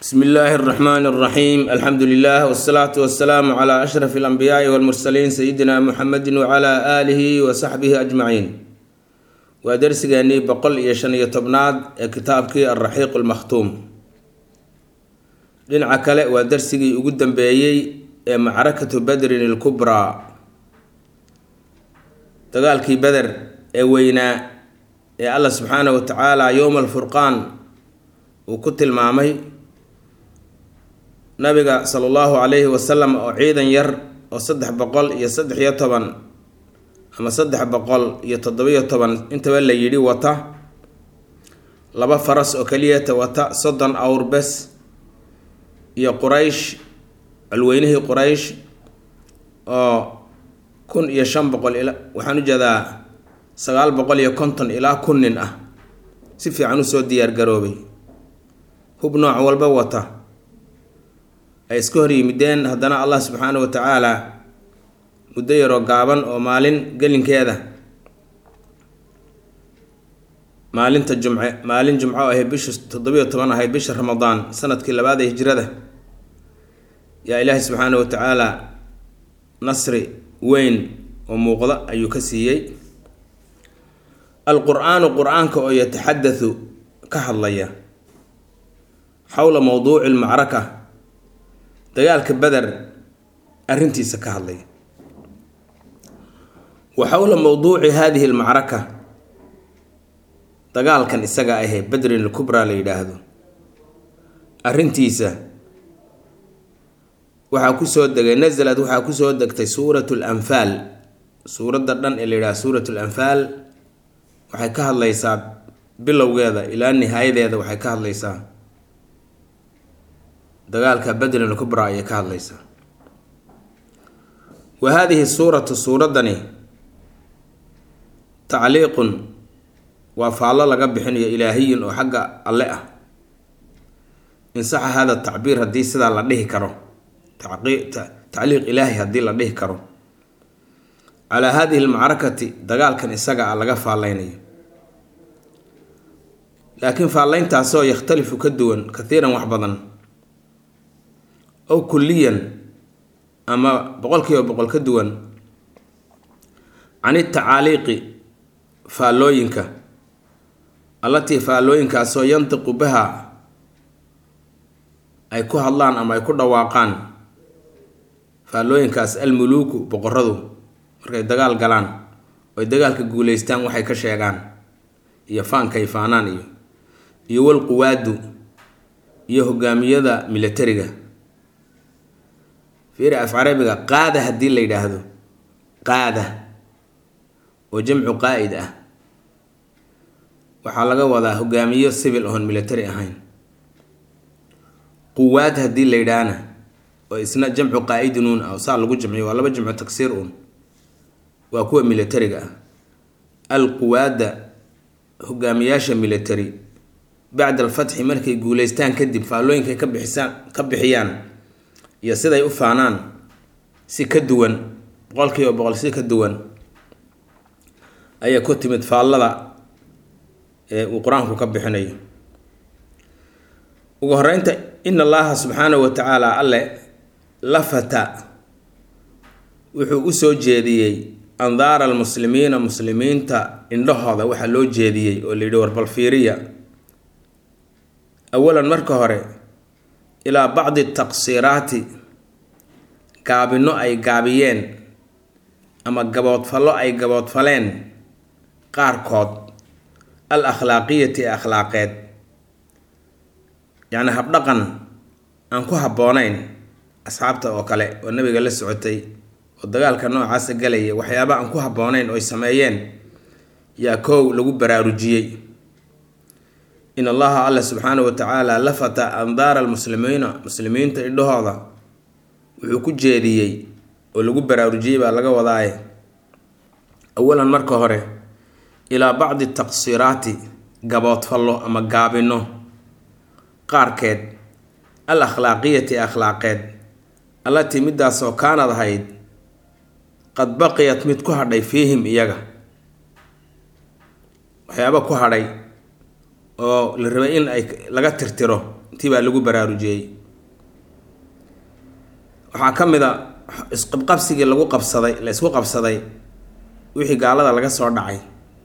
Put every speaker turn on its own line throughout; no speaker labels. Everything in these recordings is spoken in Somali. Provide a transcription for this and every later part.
bsmi illaahi اraxmaan اraxiim alxamdu lilah wsalaatu wasalaamu cla ashraf اlanbiyaai wاlmursaliin sayidina muxamedi wcla aalihi wa saxbihi ajmaciin waa dersigeenii boqol iyo shan iyo tobnaad ee kitaabkii alraxiiq lmakhtuum dhinaca kale waa dersigii ugu dambeeyey ee macrakatu badrin ilkubraa dagaalkii beder ee weynaa ee allah subxaanahu wa tacaala yowma alfurqaan uu ku tilmaamay nabiga sala allahu calayhi wasalam oo ciidan yar oo saddex boqol iyo saddex iyo toban ama saddex boqol iyo toddobiyo toban intaba la yidhi wata laba faras oo keliyata wata soddon awr bes iyo quraysh colweynihii quraysh oo kun iyo shan boqol ila waxaan u jeedaa sagaal boqol iyo konton ilaa kun nin ah si fiican usoo diyaargaroobay hub nooc walba wata ay iska hor yimideen haddana allah subxaanahu wa tacaala muddo yaroo gaaban oo maalin gelinkeeda maalinta jumce maalin jumco ahayd bisha toddobiyo toban ahayd bisha ramadaan sanadkii labaad ee hijrada yaa ilaahay subxaanahu wa tacaala nasri weyn oo muuqda ayuu ka siiyey alqur-aanu qur-aanka oo yataxadathu ka hadlaya xowla mowduuci lmacraka dagaalka beder arrintiisa ka hadlaya wa xowla mowduuci hadihi lmacraka dagaalkan isaga ahee bedrin ilkubraa la yidhaahdo arrintiisa waxaa kusoo degay nasalad waxaa kusoo degtay suuratu lanfaal suuradda dhan ee la yidhahdo suuratu lanfaal waxay ka hadlaysaa bilowgeeda ilaa nihaayadeeda waxay ka hadlaysaa dagaalka bedrin ilkubraa ayay ka hadlaysaa wa haadihi suuratu suuraddani tacliiqun waa faallo laga bixinayo ilaahiyin oo xagga alle ah insaxa hada tacbiir haddii sidaa la dhihi karo tacliiq ilaahi haddii la dhihi karo calaa hadihi lmacrakati dagaalkan isaga ah laga faalleynayo laakiin faalleyntaasoo yakhtalifu ka duwan kathiiran wax badan ow kulliyan ama boqol kiiba boqol ka duwan can itacaaliiqi faallooyinka allatii faallooyinkaasoo yantiqu biha ay ku hadlaan ama ay ku dhawaaqaan faallooyinkaas almuluuku boqoradu markay dagaal galaan oy dagaalka guuleystaan waxay ka sheegaan iyo faankay faanaan iyo iyo walquwaadu iyo hogaamiyada militariga fiiri af carabiga qaada haddii la yidhaahdo qaada oo jamcu qaa'id ah waxaa laga wadaa hogaamiyo civil oon military ahayn quwaad haddii la yidhaahna oo isna jamcu qaa'idin uun ah saa lagu jamciyo waa laba jamcu tagsiir uun waa kuwa militariga ah alquwaadda hogaamiyaasha military bacda alfatxi markay guuleystaan kadib faallooyinkay ka bixisaan ka bixiyaan iyo siday u faanaan si ka duwan boqol kiiba boqol si ka duwan ayaa ku timid faallada ee uu qur-aanku ka bixinayo ugu horeynta in allaha subxaanahu wa tacaala alle lafata wuxuu usoo jeediyey andaara almuslimiina muslimiinta indhahooda waxaa loo jeediyey oo la yidhi warbal fiiriya awalan marka hore ilaa bacdi taqsiiraati gaabino ay gaabiyeen ama gaboodfallo ay gaboodfaleen qaarkood al akhlaaqiyati ee akhlaaqeed yacni habdhaqan aan ku habboonayn asxaabta oo kale oo nabiga la socotay oo dagaalka noocaasa galaya waxyaaba aan ku habboonayn oy sameeyeen yaa koow lagu baraarujiyey in allaha alla subxaanahu wa tacaala lafata andaara almuslimiina muslimiinta indhahooda wuxuu ku jeediyey oo lagu baraarujiyey baa laga wadaaye awalan marka hore ilaa bacdi taqsiiraati gaboodfallo ama gaabino qaarkeed al akhlaaqiyati akhlaaqeed allatii midaasoo kaanad ahayd qad baqiyat mid ku hadhay fiihim iyaga waxyaaba ku hadhay oo la rabay in ay laga tirtiro tii baa lagu baraarujiyey waxaa ka mid a isqabqabsigii lagu qabsaday la isku qabsaday wixii gaalada laga soo dhacay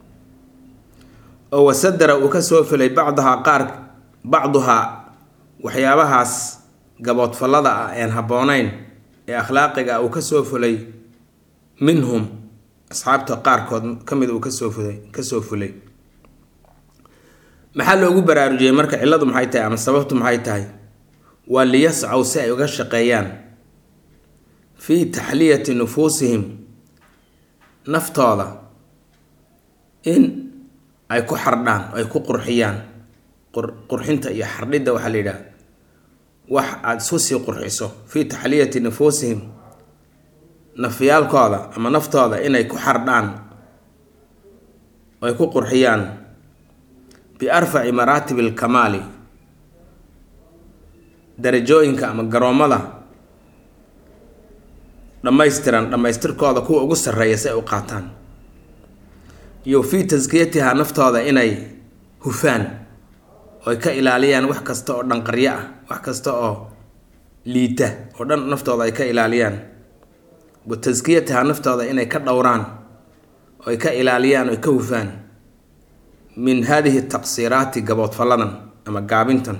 oo wasadara uu ka soo filay bacdahaa qaar bacduhaa waxyaabahaas gaboodfallada ah een habboonayn ee akhlaaqiga ah uu ka soo fulay minhum asxaabta qaarkood ka mid uu kasoo fulay kasoo fulay maxaa loogu baraarujiyey marka cilladu maxay tahay ama sababtu maxay tahay waa liyascaw si ay uga shaqeeyaan fii taxliyati nufuusihim naftooda in ay ku xardhaan ay ku qurxiyaan qurxinta iyo xardhidda waxaa la yidhaha wax aada isu sii qurxiso fii taxliyati nufuusihim nafyaalkooda ama naftooda inay ku xardhaan ay ku qurxiyaan biarfaci maraatib alkamaali darajooyinka ama garoommada dhammaystiran dhammaystirkooda kuwa ugu sarreeya si ay u qaataan iyo fii taskiyatihaa naftooda inay hufaan oo ay ka ilaaliyaan wax kasta oo dhanqaryo ah wax kasta oo liita oo dhan naftooda ay ka ilaaliyaan wa taskiyatihaa naftooda inay ka dhowraan oo ay ka ilaaliyaan oo ay ka hufaan min hadihi taqsiiraati gaboodfalladan ama gaabintan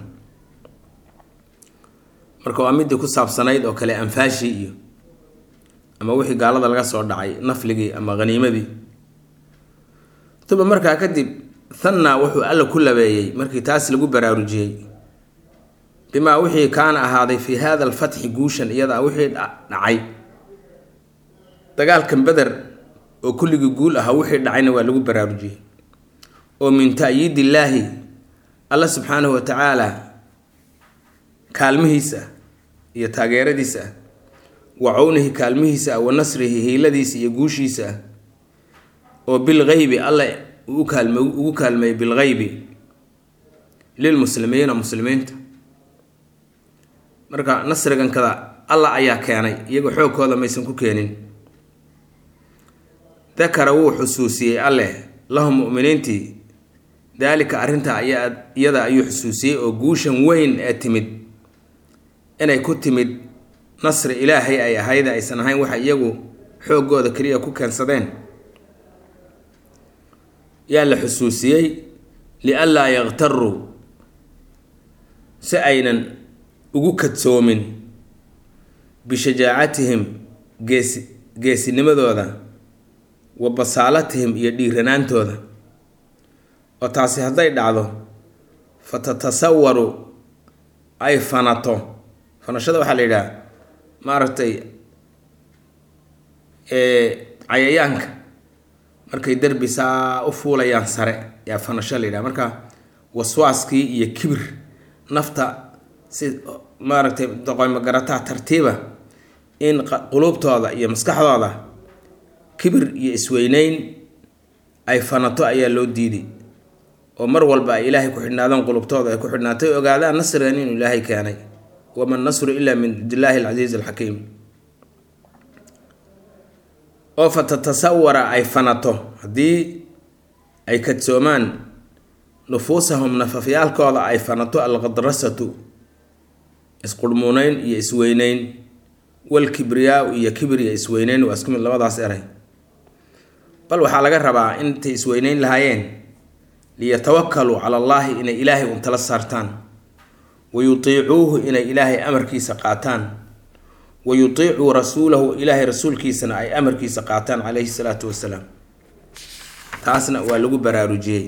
marka waa midii ku saabsanayd oo kale anfaashii iyo ama wixii gaalada laga soo dhacay nafligii ama haniimadii uma markaa kadib thanna wuxuu alla ku labeeyey markii taas lagu baraarujiyey bimaa wixii kaana ahaaday fii hada alfatxi guushan iyadaa wixii dhacay dagaalkan beder oo kulligii guul ahaa wixii dhacayna waa lagu baraarujiyey oo min ta'yiid illaahi alla subxaanahu wa tacaala kaalmihiisa iyo taageeradiisa ah wa cownihi kaalmihiisa ah wa nasrihi hiiladiisa iyo guushiisa ah oo bilgeybi alla uu kaalme ugu kaalmeeyey bilgeybi lilmuslimiina muslimiinta marka nasrigan kada alla ayaa keenay iyagoo xoogkooda maysan ku keenin dakara wuu xusuusiyey alleh lahum mu'miniintii daalika arrintaa ayaa iyada ayuu xusuusiyey oo guushan weyn ee timid inay ku timid nasri ilaahay ay ahayd aysan ahayn waxa iyagu xooggooda keliya ku keensadeen yaa la xusuusiyey lianlaa yaktaruu si aynan ugu kadsoomin bishajaacatihim geesi geesinimadooda wa basaalatihim iyo dhiiranaantooda oo taasi hadday dhacdo fa tatasawaru ay fanato fanashada waxaa la yidhaha maaragtay cayayaanka markay derbi saa u fuulayaan sare yaa fanasho la yidhaha marka waswaaskii iyo kibir nafta si maaragtay doqoymogarataa tartiiba in quluubtooda iyo maskaxdooda kibir iyo isweyneyn ay fanato ayaa loo diiday oo mar walba ay ilaahay ku xidhnaadaan qulubtooda ay ku xidhnaatay ogaadaan nasrigan inuu ilaahay keenay wama nasru ilaa min cindillaahi alcasiiz alxakiim oo fa tatasawara ay fanato haddii ay kadsoomaan nufuusahum nafafyaalkooda ay fanato alqadrasatu isqurhmuuneyn iyo isweyneyn walkibriyaa iyo kibir iyo isweyneyn waa isku mid labadaas eray bal waxaa laga rabaa intay isweyneyn lahaayeen liyatawakaluu cala allaahi inay ilaahay un tala saartaan wa yutiicuuhu inay ilaahay amarkiisa qaataan wa yutiicuu rasuulahu ilaahay rasuulkiisana ay amarkiisa qaataan calayhi salaatu wasalaam taasna waa lagu baraarujiyey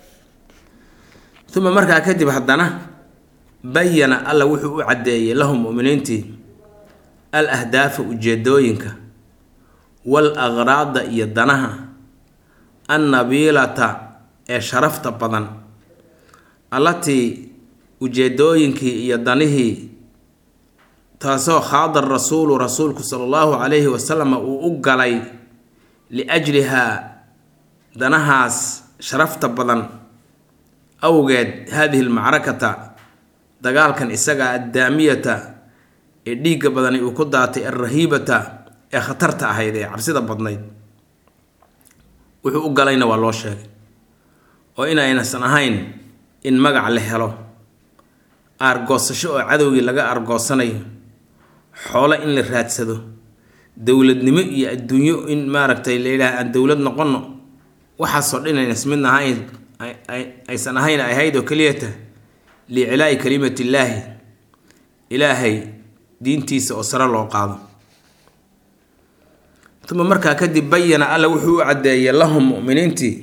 uma markaa kadib haddana bayana alla wuxuu u caddeeyey lahum mu'miniintii al ahdaafa ujeedooyinka wal aqraada iyo danaha annabiilata ee sharafta badan allatii ujeedooyinkii iyo danihii taasoo khaada rasuulu rasuulku sala allahu calayhi wasalam uu u galay liajlihaa danahaas sharafta badan awgeed haadihi lmacrakata dagaalkan isaga addaamiyata ee dhiigga badani uu ku daatay alrahiibata ee khatarta ahayd ee cabsida badnayd wuxuu u galayna waa loo sheegay oo inaynaysan ahayn in magac la helo aargoosasho oo cadowgii laga aargoosanayo xoolo in la raadsado dowladnimo iyo adduunyo in maaragtay la yidhaah aan dowlad noqono waxaasoo dhan aynas midna ahayn aysan ahayn ay ahayd oo keliyata liicilaa'i kalimatillaahi ilaahay diintiisa oo sare loo qaado uma markaa kadib bayana alla wuxuu u caddeeyay lahum mu'miniintii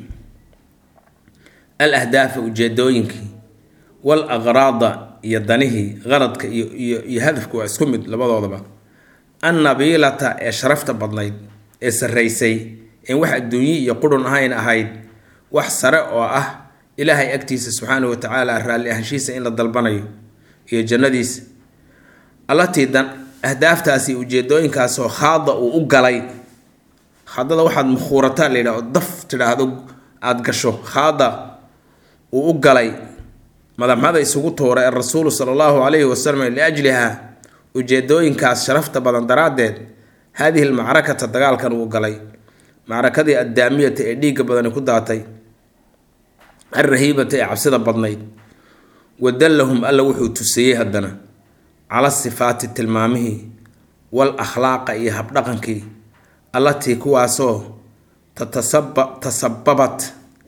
al ahdaafa ujeedooyinkii wal aqraada iyo danihii qaradka iyo iyo iyo hadafku waa isku mid labadoodaba annabiilata ee sharafta badnayd ee sarraysay een wax adduunye iyo qurun ahayn ahayd wax sare oo ah ilaahay agtiisa subxaanahu watacaala raalli ahaanshiisa in la dalbanayo iyo jannadiisa allatii dan ahdaaftaasi ujeedooyinkaasoo khaada uu u galay khaadada waxaad mukhuurataa la yidhaha oo daf tidhaahdo aada gasho khaada uu u galay madaxmada isugu tuura ee rasuulu sala allahu calayhi wasalam liajliha ujeedooyinkaas sharafta badan daraaddeed haadihi almacrakata dagaalkan uu galay macrakadii addaamiyata ee dhiigga badani ku daatay alrahiibata ee cabsida badnayd wadallahum alla wuxuu tusiyey haddana cala sifaati tilmaamihii wal akhlaaqa iyo habdhaqankii allatii kuwaasoo tatasaba tasababat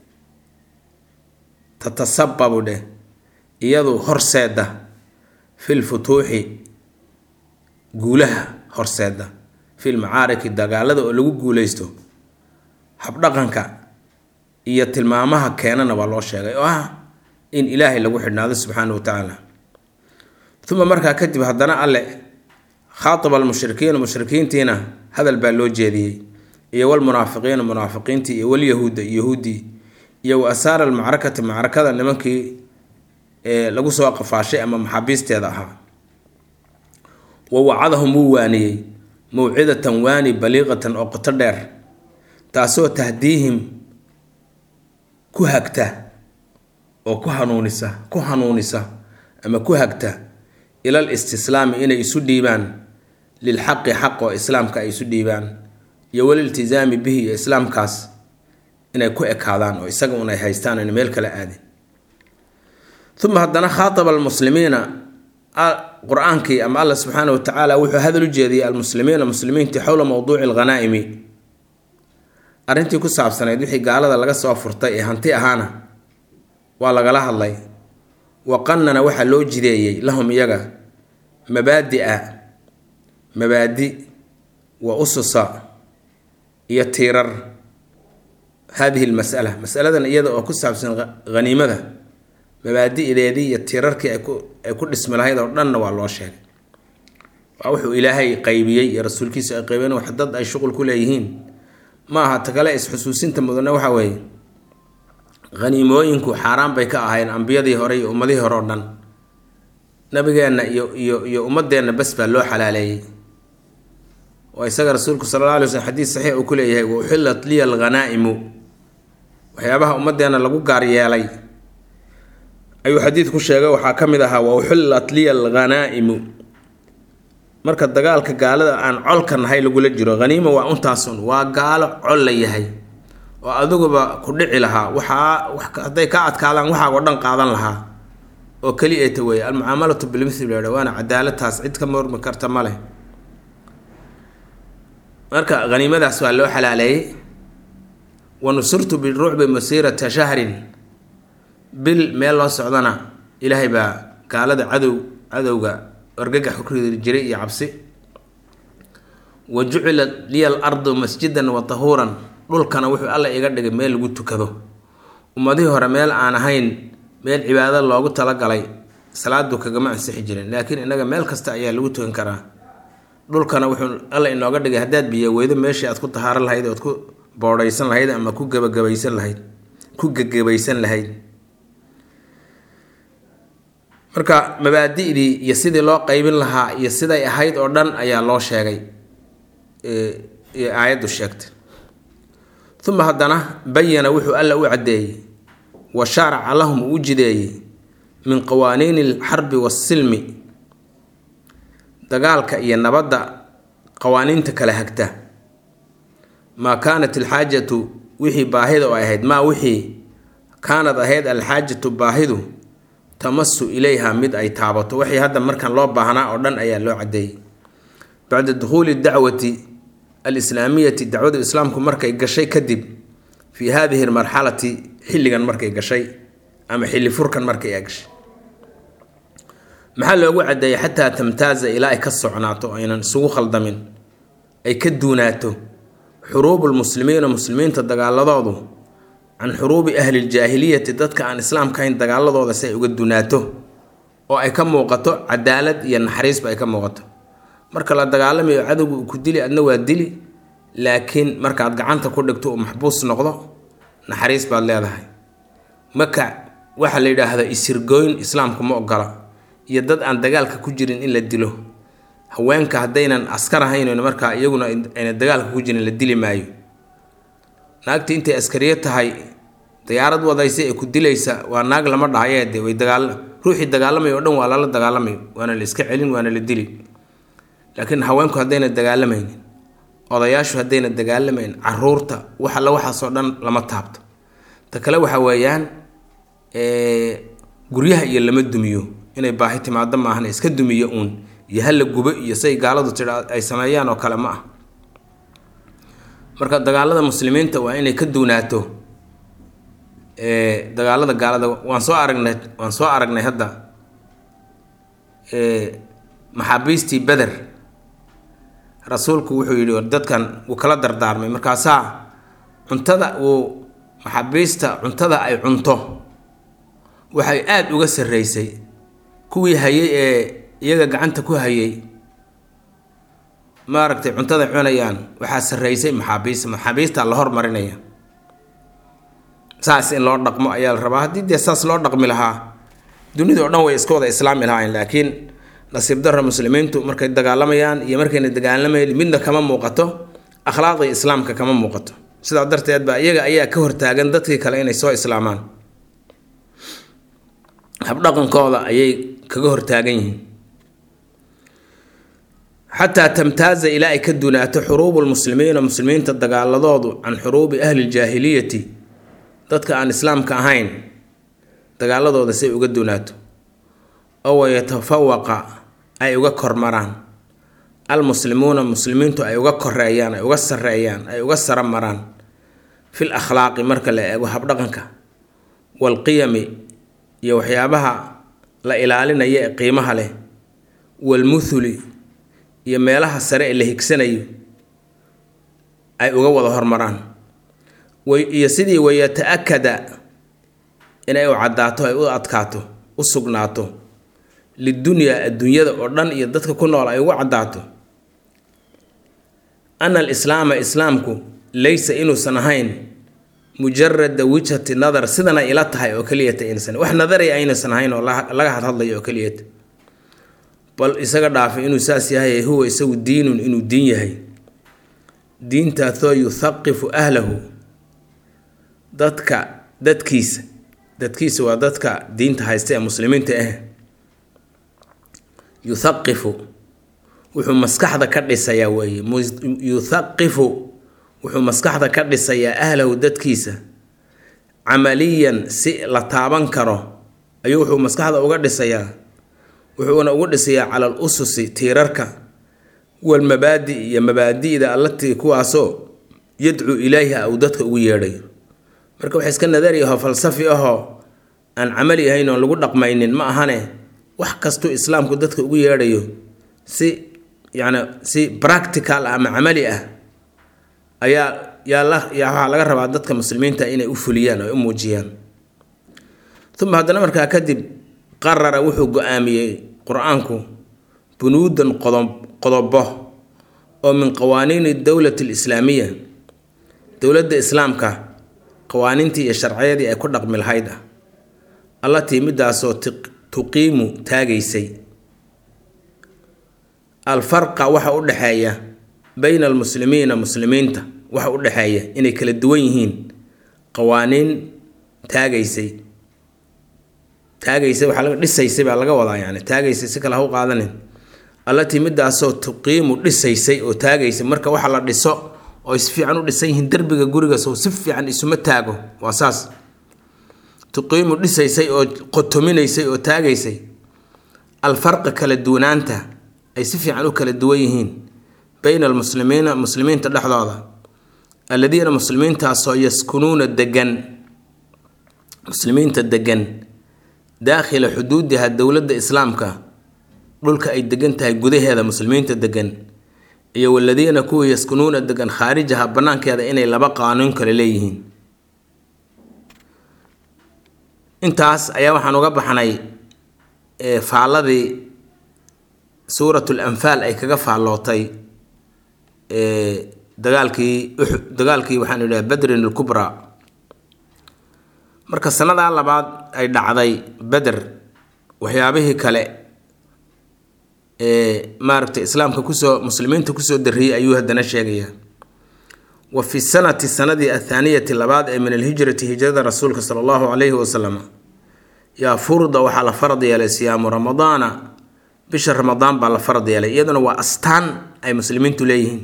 tatasababu dheh iyadu horseeda fil futuuxi guulaha horseeda fil macaariki dagaalada oo lagu guuleysto habdhaqanka iyo tilmaamaha keenana waa loo sheegay oo ah in ilaahay lagu xidhnaado subxaana wa tacaala uma markaa kadib haddana alle khaataba almushrikiina mushrikiintiina hadal baa loo jeediyey iyo walmunaafiqiina munaafiqiintii iyo walyahuuda yahuudii iyo wa asaara almacrakati macrakada nimankii ee lagu soo qafaashay ama maxaabiisteeda ahaa wa wacadahum wuu waaniyey mawcidatan waani baliiqatan oo qoto dheer taasoo tahdiihim ku hagta oo ku hanuunisa ku hanuunisa ama ku hagta ilal istislaami inay isu dhiibaan lilxaqi xaq oo islaamka ay isu dhiibaan iyo waliltisaami bihi iyo islaamkaas inay ku ekaadaan oo isaga un ay haystaan ayna meel kala aadin uma haddana khaataba almuslimiina qur-aankii ama alla subxaana wa tacaala wuxuu hadal u jeediyey almuslimiina muslimiintii xowla mowduuci alghanaa'imi arrintii ku saabsanayd wixii gaalada laga soo furtay ee hanti ahaana waa lagala hadlay waqanana waxaa loo jideeyey lahum iyaga mabaadi-a mabaadi wa ususa iyo tiirar haadihi lmasala masaladan iyada oo ku saabsan haniimada mabaadi'deedii iyo tiirarkii ay ku dhismi lahayd oo dhanna waa loo sheegay waa wuxuu ilaahay qaybiyey iyo rasuulkiisa ay qaybeen wax dad ay shuqul ku leeyihiin ma aha ta kale is-xusuusinta mudane waxa weeye haniimooyinku xaaraan bay ka ahayn ambiyadii hore iyo ummadihii hore oo dhan nabigeenna iyo iyo iyo ummadeenna bes baa loo xalaaleeyey oo isaga rasuulku sala alla alay slm xadiis saxiix uu ku leeyahay wa uxillat liya alghanaa'imu waxyaabaha ummadeenna lagu gaar yeelay ayuu xadiidku sheegay waxaa ka mid ahaa wa uxillat liya alghanaa'imu marka dagaalka gaalada aan colka nahay lagula jiro haniima waa untaasun waa gaalo col la yahay oo adiguba ku dhici lahaa waxaa hadday ka adkaadaan waxaagoo dhan qaadan lahaa oo keli eta weeye almucaamalatu bilmithli la yidha waana cadaaladtaas cid ka mormi karta ma leh marka haniimadaas waa loo xalaaleeyey wa nusurtu birucbi masiirata shahrin bil meel loo socdana ilaahay baa gaalada cadow cadowga argagax ku ridi jiray iyo cabsi wa jucilat liya al ardu masjidan wa tahuuran dhulkana wuxuu alla iga dhigay meel lagu tukado ummadihii hore meel aan ahayn meel cibaado loogu talagalay salaadu kagama ansixi jirin laakiin innaga meel kasta ayaa lagu tukan karaa dhulkana wuxuu alla inooga dhigay haddaad biyo weydo meeshii aad ku tahaaro lahayd ood ku boodhaysan lahayd ama ku gabagabaysan lahayd ku gegabaysan lahayd marka mabaadi'dii iyo sidii loo qaybin lahaa iyo siday ahayd oo dhan ayaa loo sheegay aayaddu sheegtay uma haddana bayana wuxuu alla u caddeeyey wa shaaraca lahum uu u jideeyey min qawaaniini alxarbi waasilmi dagaalka iyo nabadda qawaaniinta kala hagta maa kaanat alxaajatu wixii baahida oo ahayd maa wixii kaanad ahayd alxaajatu baahidu tamasu ilayha mid ay taabato waxay hadda markan loo baahnaa oo dhan ayaa loo cadeeyey bacda dukhuuli dacwati alislaamiyati dacwada islaamku markay gashay kadib fii hadihi lmarxalati xilligan markay gashay ama xilli furkan markay gashay maxaa loogu cadeeyey xataa tamtaaza ilaa ay ka socnaato aynan isugu khaldamin ay ka duunaato xuruubu lmuslimiina muslimiinta dagaaladoodu can xuruubi ahli ljaahiliyati dadka aan islaamka hayn dagaaladooda si ay uga dunaato oo ay ka muuqato cadaalad iyo naxariisba ay ka muuqato marka la dagaalamayo cadowga uu ku dili adna waa dili laakiin markaad gacanta ku dhigto uu maxbuus noqdo naxariis baad leedahay marka waxaa la yidhaahda isirgooyn islaamku ma ogola iyo dad aan dagaalka ku jirin in la dilo haweenka haddaynan askar ahayn markaa iyaguna ayna dagaalka ku jirin la dili maayo naagtii intay askariyo tahay diyaarad wadaysa ee ku dilaysa waa naag lama dhahaye de way dagaal ruuxii dagaalamay oo dhan waa lala dagaalamay waana la iska celin waana la dili laakiin haweenku haddayna dagaalamaynin odayaashu haddayna dagaalamayn caruurta wax alla waxaasoo dhan lama taabto ta kale waxa weeyaan guryaha iyo lama dumiyo inay baahi timaado maahan iska dumiyo uun iyo hala gubo iyo say gaaladu tidha ay sameeyaan oo kale ma ah marka dagaalada muslimiinta waa inay ka duunaato dagaalada gaalada waan soo aragnay waan soo aragnay hadda maxaabiistii beder rasuulku wuxuu yidhi dadkan wuu kala dardaarmay markaasaa cuntada uu maxaabiista cuntada ay cunto waxay aada uga sarreysay kuwii hayay ee iyaga gacanta ku hayay maaragtay cuntada cunayaan waxaa sarreysay maxaabiista maxaabiistaa la hormarinaya saas in loo dhaqmo ayaa la rabaa haddii dee saas loo dhaqmi lahaa dunida oo dhan way iska wada islaami lahayn laakiin nasiib darra muslimiintu markay dagaalamayaan iyo markayna dagaalamayn midna kama muuqato akhlaaqda islaamka kama muuqato sidaa darteed baa iyaga ayaa ka hortaagan dadkii kale inay soo islaamaan habdhaqankooda ayay kaga hortaagan yihiin xataa tamtaaza ilaa ay ka dunaato xuruubu lmuslimiina muslimiinta dagaaladoodu can xuruubi ahli ljaahiliyati dadka aan islaamka ahayn dagaaladooda say uga dunaato oo wayatafawaqa ay uga kormaraan almuslimuuna muslimiintu ay uga koreeyaan ay uga sareeyaan ay uga sara maraan fil akhlaaqi marka la eego habdhaqanka waalqiyami iyo waxyaabaha la ilaalinaya ee qiimaha leh walmuthuli iyo meelaha sare ee la higsanayo ay uga wada hormaraan iyo sidii wayata-akada inay u caddaato ay u adkaato u sugnaato lidunyaa adduunyada oo dhan iyo dadka ku nool ay ugu caddaato ana alislaama islaamku laysa inuusan ahayn mujarada wijhati nadar sidana ila tahay oo keliyata insan wax nadaraya aynuusan ahayn oo laga hadhadlayo oo keliyata bal isaga dhaafay inuu saas yahay huwa isagu diinun inuu diin yahay diintaasoo yuthaqifu ahlahu dadka dadkiisa dadkiisa waa dadka diinta haysta ee muslimiinta ah yuthaqifu wuxuu maskaxda ka dhisayaa weeye yuthaqifu wuxuu maskaxda ka dhisayaa ahlahu dadkiisa camaliyan si la taaban karo ayuu wuxuu maskaxda uga dhisayaa wuxuuna ugu dhisayaa cala al ususi tiirarka walmabaadi iyo mabaadi'da allatii kuwaasoo yadcuu ilayha uu dadka ugu yeedhayo marka wax iska nadari ahoo falsafi ahoo aan camali ahayn oon lagu dhaqmaynin ma ahane wax kastuu islaamku dadka ugu yeedhayo si yacni si practical ah ama camali ah ayaa yaa la yaa waxaa laga rabaa dadka muslimiinta inay u fuliyaan oo u muujiyaan uma haddana markaa kadib qarara wuxuu go-aamiyey qur-aanku bunuudan qodob qodobo oo min qawaaniini dowlati alislaamiya dowladda islaamka qawaaniintii iyo sharciyadii ay ku dhaqmi lahayd ah allatii midaasoo tuqiimu taagaysay alfarqa waxa u dhexeeya bayna almuslimiina muslimiinta waxa u dhexeeya inay kala duwan yihiin qawaaniin taagaysay taagaysay waxaa laga dhisaysay baa laga wadaa yani taagaysay si kale ha u qaadanin allatii midaasoo tuqiimu dhisaysay oo taagaysay marka waxa la dhiso oo si fiican u dhisan yihiin derbiga gurigaas oo si fiican isuma taago waa saas tuqiimu dhisaysay oo qotominaysay oo taagaysay alfarqa kala duwanaanta ay si fiican u kala duwan yihiin bayna almuslimiina muslimiinta dhexdooda alladiina muslimiintaasoo yaskunuuna degan muslimiinta degan daakhila xuduudiha dowladda islaamka dhulka ay degan tahay gudaheeda muslimiinta degan iyo waladiina kuwa yaskunuuna degan khaarijaha banaankeeda inay laba qaanuun kale leeyihiin intaas ayaa waxaan uga baxnay faalladii suuratul anfaal ay kaga faallootay dagaalkii uxud dagaalkii waxaan idhaha badrin alkubraa marka sanadaa labaad ay dhacday beder waxyaabihii kale ee maaragtay islaamka kusoo muslimiinta kusoo darriyey ayuu haddana sheegayaa wa fi sanati sanadii athaaniyati labaad ee min alhijrati hijrada rasuulka sala allahu calayhi wasalam yaa furda waxaa la farad yeelay siyaamu ramadaana bisha ramadaan baa la farad yeelay iyaduna waa astaan ay muslimiintu leeyihiin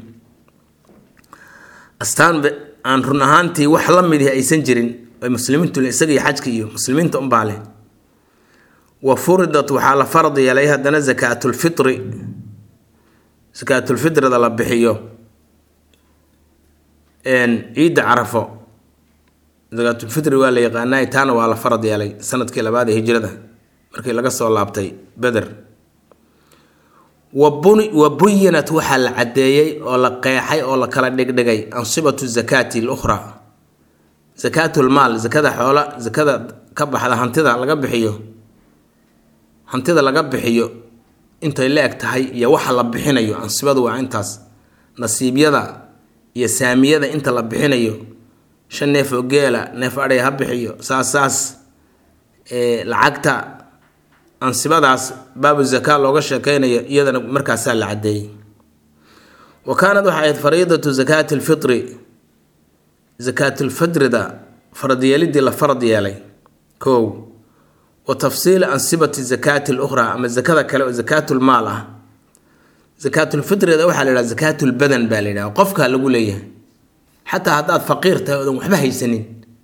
astaan aan run ahaantii wax la midihi aysan jirin ay muslimiintu isaga iyo xajka iyo muslimiinta unbaa leh wa furidat waxaa la farad yeelay haddana zakaatulfitri zakaatulfitrida la bixiyo ciidda carafo zakaatulfitri waa la yaqaanay taana waa la farad yeelay sanadkii labaad ee hijrada markii laga soo laabtay beder wa buyinat waxaa la caddeeyey oo la qeexay oo la kala dhigdhigay ansibatu zakaati lukhraa zakaatlmaal zakada xoola zakada ka baxda hantida laga bixiyo hantida laga bixiyo intay la eg tahay iyo waxa la bixinayo ansibadu waa intaas nasiibyada iyo saamiyada inta la bixinayo shan neef oo geela neef adhay ha bixiyo saas saas lacagta ansibadaas baabu zakaa looga sheekeynayo iyadana markaasaa la caddeeyey wa kaanad waxay ahayd fariidatu zakaati alfitri zakaatulfidrida faradyeelidii la farad yeelay kow wa tafsiili ansibati zakaati lukhraa ama zakada kale oo zakaatulmaal ah zakaatulfitrida waxaa la yidhaha zakaatulbadan baa la yidhaha qofkaa lagu leeyahay xataa haddaad faqiir tahay oodan waxba haysanin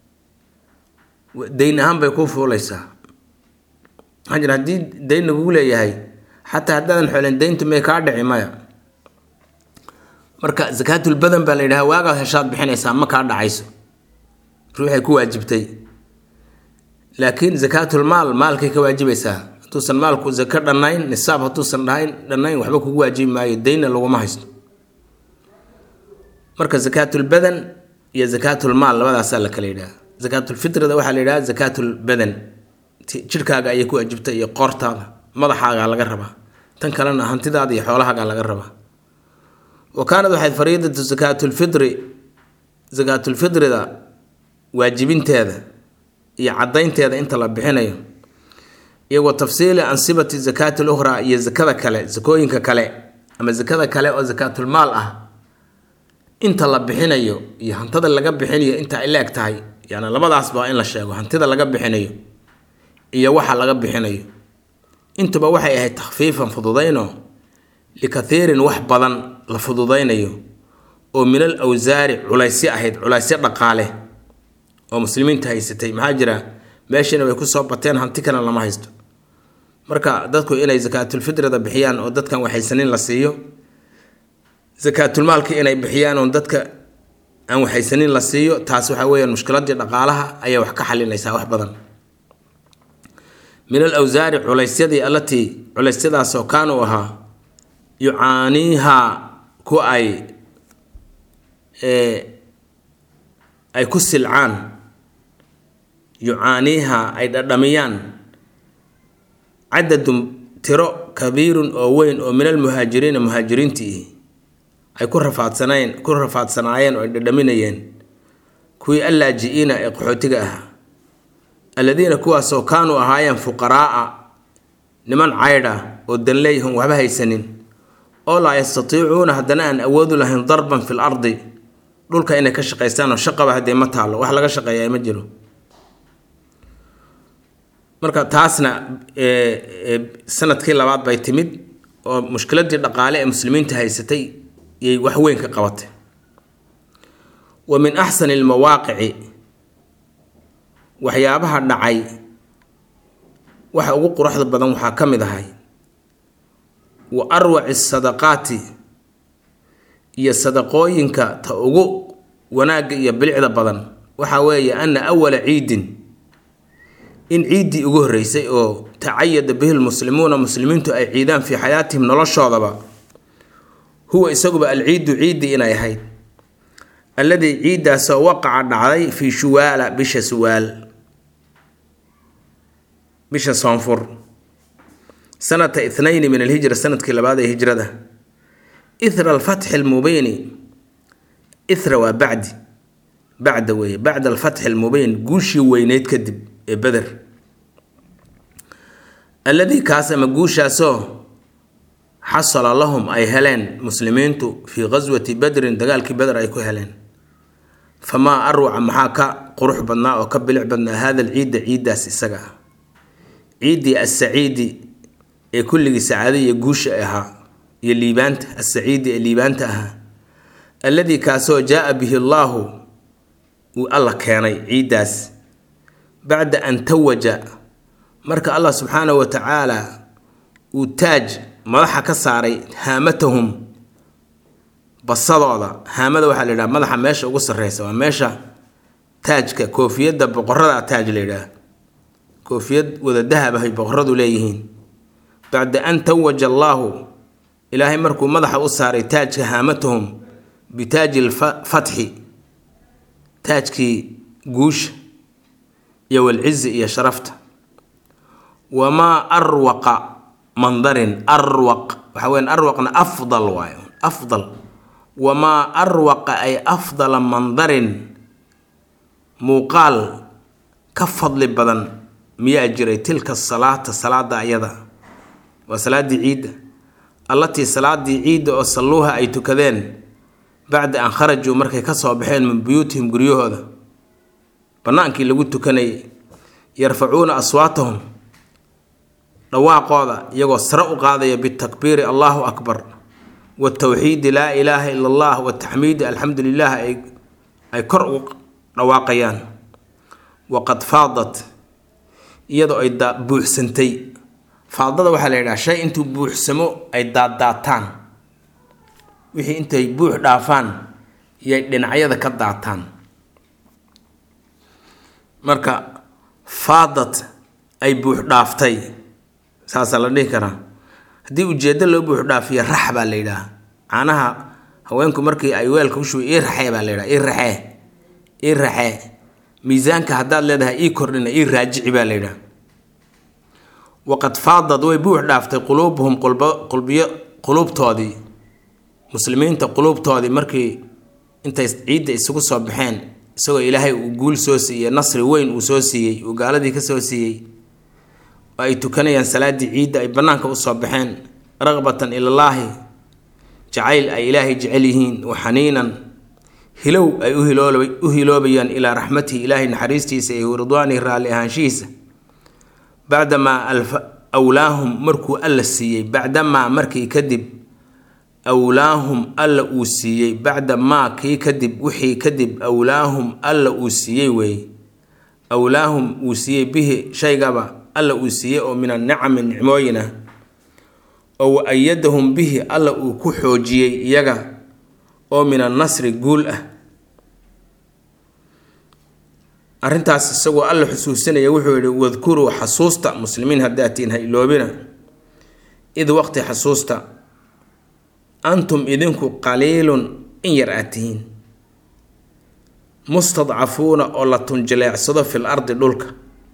dayn ahaan bay kuu fuuleysaa maxaa jira haddii dayn lagugu leeyahay xataa haddaadan xoolen dayntu may kaa dhici maya marka zakaatulbadan baa la yidhaha waagaad heshaad bixinaysaa ma kaa dhacayso ruuxay ku waajibtay laakiin zakaatulmaal maalkay ka waajibaysaa hadduusan maalku zako dhannayn nisaab hadduusan dhahayn dhannayn waxba kugu waajibi maayo daynna laguma haysto marka zakaatulbadan iyo zakaatulmaal labadaasaa la kala yidhaha zakaatulfitrida waxaa la yidhaha zakaatulbadan jidhkaaga ayay ku waajibtay iyo qoortaada madaxaagaa laga rabaa tan kalena hantidaada iyo xoolahaagaa laga rabaa wa kaanad waxayd fariidatu zakaatulfitri zakaatulfitrida waajibinteeda iyo caddaynteeda inta la bixinayo iyo wa tafsiili ansibati zakaati lukhraa iyo zakada kale zakooyinka kale ama zakada kale oo zakaatulmaal ah inta la bixinayo iyo hantada laga bixinayo inta ay la-eg tahay yani labadaasba waa in la sheego hantida laga bixinayo iyo waxa laga bixinayo intuba waxay ahayd takhfiifan fududayno likathiirin wax badan la fududaynayo oo min al awsaari culaysyo ahayd culaysyo dhaqaale oo muslimiinta haysatay maxaa jira meeshiina way kusoo bateen hanti kana lama haysto marka dadku inay zakaatulfitrida bixiyaan oo dadkan waxaysanin la siiyo zakaatulmaalka inay bixiyaan oo dadka aan waxaysanin la siiyo taas waxaa weyaan mushkiladii dhaqaalaha ayay wax ka xalinaysaa wax badan min al awsaari culaysyadii allatii culeysyadaasoo kaanuu ahaa yucaaniihaa ku ay ay ku silcaan yucaaniihaa ay dhadhamiyaan cadadun tiro kabiirun oo weyn oo min almuhaajiriina muhaajiriintii ay ku rafaadsanayn ku rafaadsanaayeen oo ay dhadhaminayeen kuwii allaaji-iina ee qaxootiga ahaa alladiina kuwaasoo kaanuu ahaayeen fuqaraaa niman caydh ah oo danleeyahon waxba haysanin oo laa yastatiicuuna haddana aan awoodu lahayn darban fil ardi dhulka inay ka shaqaystaan oo shaqaba haddee ma taalo wax laga shaqeeyaa ma jiro marka taasna sanadkii labaad bay timid oo mushkiladii dhaqaale ee muslimiinta haysatay yay wax weyn ka qabatay wa min axsani almawaaqici waxyaabaha dhacay waxa ugu quruxda badan waxaa ka mid ahay wa arwaci sadaqaati iyo sadaqooyinka ta ugu wanaagga iyo bilicda badan waxaa weeye ana awala ciidin in ciiddii ugu horreysay oo tacayada bihi lmuslimuuna muslimiintu ay ciidaan fii xayaatihim noloshoodaba huwa isaguba alciidu ciiddii inay ahayd alladii ciiddaasoo waqaca dhacday fii shuwaala bisha suwaal bisha soonfur sanata ithnayni min alhijra sanadkii labaad ee hijrada ithra alfatxi almubiini ithra waa bacdi bacda weeye bacda alfatxi almubiin guushii weyneyd kadib ee beder alladii kaas ama guushaasoo xasala lahum ay heleen muslimiintu fii qaswati badrin dagaalkii beder ay ku heleen famaa arwaca maxaa ka qurux badnaa oo ka bilic badnaa hada alciidda ciiddaas isaga ah ciiddii assaciidi ee kulligii sacaada iyo guusha ahaa iyo liibaanta assaciidi ee liibaanta ahaa alladii kaasoo jaa bihi allaahu uu alla keenay ciiddaas bacda an tawaja marka allah subxaanahu wa tacaala uu taaj madaxa ka saaray haamatahum basadooda haamada waxaa la yidhaha madaxa meesha ugu sarreysa waa meesha taajka koofiyadda boqorada taaj la yidhaah koofiyad wada dahab ahay boqoradu leeyihiin bacda an tawaja allaahu ilaahay markuu madaxa u saaray taajka haamatahum bitaaji lfatxi taajkii guusha iyo walcizi iyo sharafta wamaa arwaqa mandarin arwaq waxa weyan arwaqna afdal waayo afdal wamaa arwaqa ay afdala mandarin muuqaal ka fadli badan miyaa jiray tilka salaata salaada ayada waa salaaddii ciidda allatii salaadii ciidda oo salluuha ay tukadeen bacda an kharajuu markay ka soo baxeen min buyuutihim guryahooda bannaankii lagu tukanayay yarfacuuna aswaatahum dhawaaqooda iyagoo sare u qaadaya bitakbiiri allahu akbar watawxiidi laa ilaaha ila allah wataxmiidi alxamdu lilah ay kor u dhawaaqayaan waqad faadat iyadoo ay buuxsantay faadada waxaa la yidhaha shay intuu buuxsamo ay daaddaataan wixii intay buux dhaafaan iyay dhinacyada ka daataan marka faadad ay buux dhaaftay saasaa la dhihi karaa haddii ujeeddo loo buux dhaafiyo rax baa la yidhaha caanaha haweenku markii ay weelka u shuba ii raxee baa la yidhaha ii raxee ii raxee miisaanka haddaad leedahay ii kordhina ii raajici baa la yidhaha waqad faadad way buux dhaaftay quluubuhum qulbiyo quluubtoodii muslimiinta quluubtoodii markii intay ciidda isugu soo baxeen isagoo ilaahay uu guul soo siiyey nasri weyn uu soo siiyey uu gaaladii ka soo siiyey oo ay tukanayaan salaaddii ciidda ay bannaanka usoo baxeen raqbatan ilallaahi jacayl ay ilaahay jecel yihiin wa xaniinan hilow ay u hiloobayaan ilaa raxmatihi ilaahay naxariistiisa iyo ridwaanihi raalli ahaanshihiisa bacdamaa awlaahum markuu alla siiyey bacdamaa markii kadib awlaahum alla uu siiyey bacda maa kii kadib wixii kadib awlaahum alla uu siiyey weeye awlaahum uu siiyey bihi shaygaba alla uu siiyey oo min annicami nicmooyin ah oo wa ayadahum bihi alla uu ku xoojiyey iyaga oo min annasri guul ah arrintaas isagoo alla xusuusinaya wuxuu yihi wadkuruu xasuusta muslimiin haddaatiin ha iloobina id waqti xasuusta antum idinku qaliilun in yar aad tihiin mustadcafuuna oo la tunjileecsado fil ardi dhulka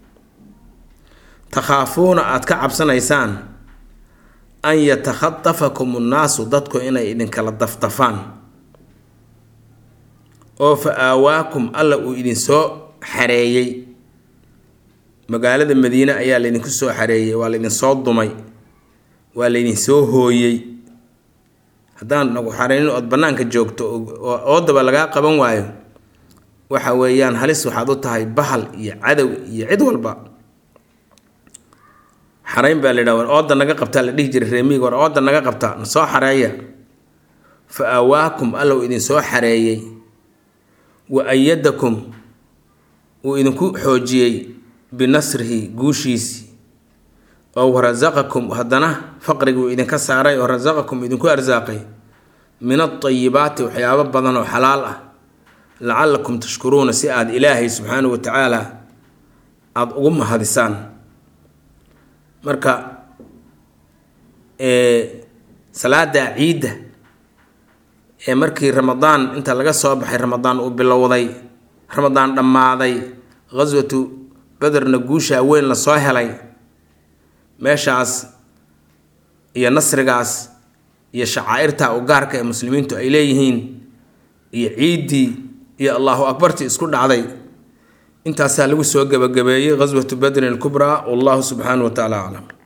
takhaafuuna aada ka cabsanaysaan an yatakhatafakum unnaasu dadku inay idinkala dafdafaan oo fa aawaakum alla uu idinsoo xareeyey magaalada madiine ayaa laydinku soo xareeyey waa laydinsoo dumay waa laydinsoo hooyey haddaan nagu xareynin ood bannaanka joogto oo oodaba lagaa qaban waayo waxa weeyaan halis waxaad u tahay bahal iyo cadow iyo cid walba xareyn baa la yidhaha war ooda naga qabtaa la dhihi jiray reemiig war ooda naga qabtaa na soo xareeya fa aawaakum allow idinsoo xareeyey wa ayadakum uu idinku xoojiyey binasrihi guushiisii oo warasaqakum haddana faqriga uu idinka saaray oo rasaqakum idinku arsaaqay min altayibaati waxyaabo badan oo xalaal ah lacalakum tashkuruuna si aada ilaahay subxaanahu wa tacaala aada ugu mahadisaan marka salaada ciidda ee markii ramadaan inta laga soo baxay ramadaan uu bilowday ramadaan dhammaaday ghaswatu bederna guushaa weyn la soo helay meeshaas iyo nasrigaas iyo shacaa'irta u gaarka ee muslimiintu ay leeyihiin iyo ciiddii iyo allahu akbartii isku dhacday intaasaa lagu soo gebagabeeyey ghaswatu badrin alkubraa wallahu subxaanahu wa tacaala aclam